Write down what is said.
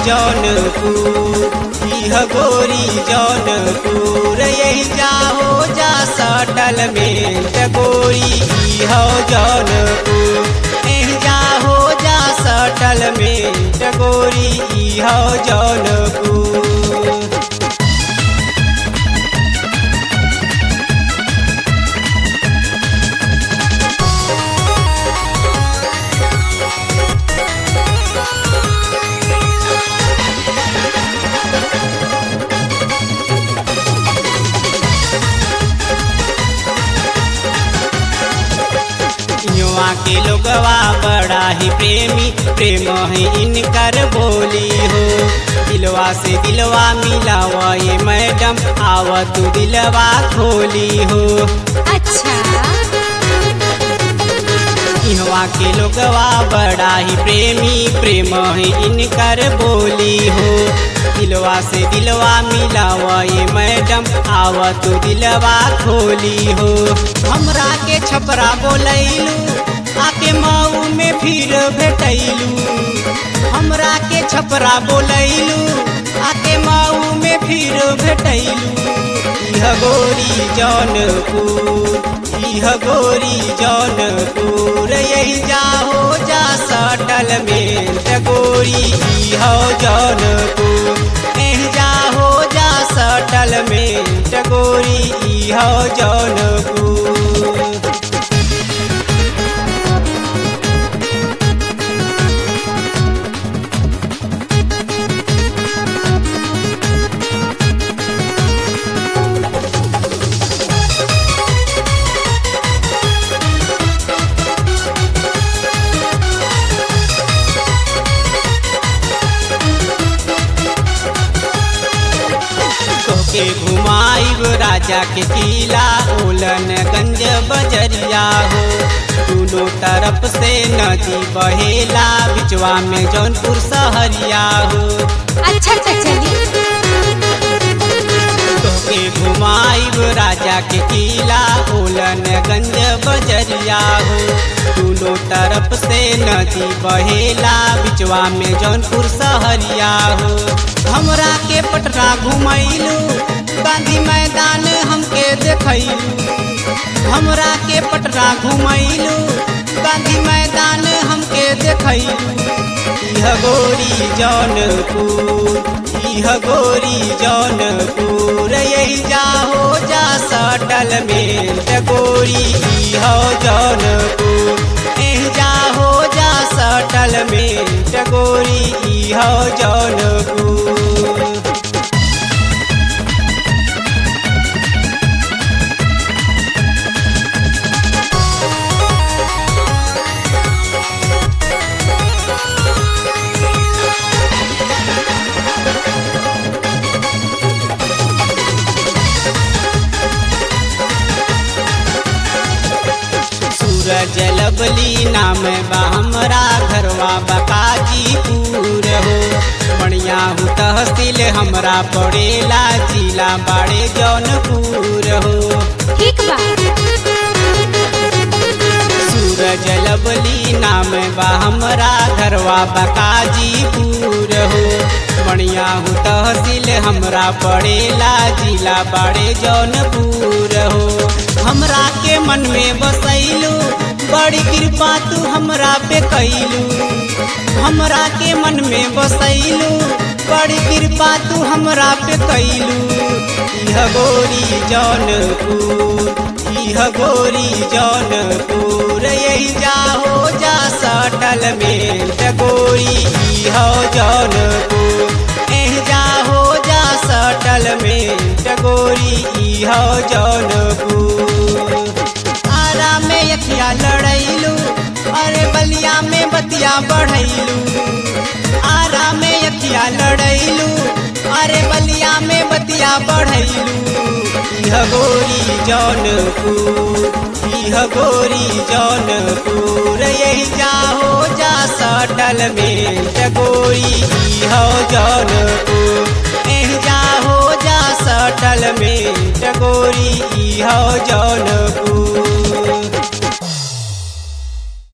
जौनपुर इह गोरी जौनपुर यही जाहो जा सटल में गोरी इह जौनपुर एह जाहो जा सटल में गोरी इह जौनपुर युवा के लोगवा बड़ा ही प्रेमी प्रेम है इनकर बोली हो दिलवा से दिलवा मिलावा ये मैडम आव तू दिलवा खोली हो अच्छा इहवा के लोगवा बड़ा ही प्रेमी प्रेम है इनकर बोली हो दिलवा से दिलवा मिलावा ये मैडम आव तू दिलवा खोली हो हमरा के छपरा बोलैलू आके मऊ में फिर भेटैलू हमरा के छपरा बोलैलू आके मऊ में फिर भेटैलू इह गोरी जौनपुर इह गोरी जौनपुर यही जाहो जा सटल में गोरी इह जौनपुर एह जाहो जा सटल में गोरी इह जौनपुर तोके घुमाइब राजा के किला ओलन गंज बजरिया हो दोनों तरफ से नदी बहेला बिचवा में जौनपुर सहरिया हो अच्छा अच्छा चली तोके घुमाइब राजा के किला ओलन गंज बजरिया हो दोनों तरफ से नदी बहेला बिचवा में जौनपुर सहरिया हो हमरा के पटना घुमैलू गांधी मैदान हमके देखैलू हमरा के पटना घुमैलू गांधी मैदान हमके देखैलू इह गोरी जौनपुर इह गोरी जौनपुर यही जाहो जा सटल में गोरी इह जौनपुर एह जाहो जा सटल में गोरी इह जौनपुर सूरज लबली नाम बा हमरा घरवा बकाजीपुर हो बढ़िया हूँ तहसील हमरा पड़ेला जिला बाड़े जौनपुर हो ठीक बा सूरज लबली नाम बा हमरा घरवा बकाजीपुर हो बढ़िया हूँ तहसील हमरा पड़ेला जिला बाड़े जौनपुर हो हमरा के मन में बसैलू बड़ी कृपा तू हमरा पे कैलू हमरा के मन में बसैलू बड़ी कृपा तू हमरा पे कैलू इह गोरी जौनपुर इह गोरी जौनपुर यही जाहो जा सटल में गोरी इह जौनपुर एह जाहो जा सटल में गोरी इह जौनपुर आरा में यखिया लड़ैलू अरे बलिया में बतिया बढ़ैलू आरा में यखिया लड़ैलू अरे बलिया में बतिया बढ़ैलू इह गोरी जौनपुर इह गोरी जौनपुर यही जाहो जा सटल में गोरी इह जौनपुर